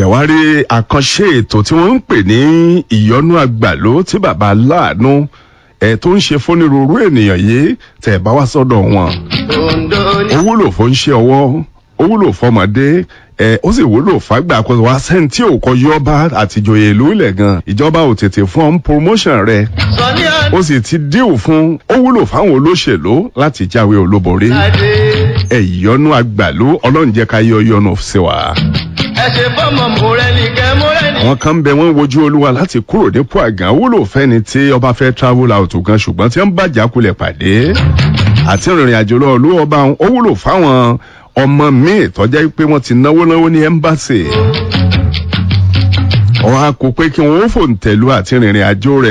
ṣẹ̀wárí àkànṣe ètò tí wọ́n ń pè ní ìyọnú àgbàló tí bàbá aláàánú ẹ̀ tó ń ṣe fónírúurú ènìyàn yìí tẹ̀ bá wá sọ́dọ̀ wọn. ó wúlò fún ṣe ọwọ́ ó wúlò fọmọdé ẹ ó sì wúlò fàgbà àkọsọ wa sẹ́ni tí ò kọ yọba àtijọ́yè ìlú ilẹ̀ gan ìjọba ò tètè fún ọ́n promotion rẹ̀ ó sì ti díù fún ó wúlò fáwọn olóṣèlú láti jáwé olúborí ẹ ìyọnú àgbàlú ọlọ́run jẹ́ ká yọ yọnu sí wa ẹ ṣe fọmọ mọrẹni kẹ mọrẹni. àwọn kan bẹ wọn wojú olúwa láti kúrò nípò àgàn wúlò fẹni tí ọba fẹ travel out gan ṣùgbọn tí wọn bá jákulẹ pàdé àti ìrìn àjò lọ olú ọba ó wúlò fáwọn ọmọ míì tọjá pé wọn ti náwó náwó ní ẹmbàsì wọn á kó pé kí wọn ó fòǹtẹ̀lú àti ìrìn àjò rẹ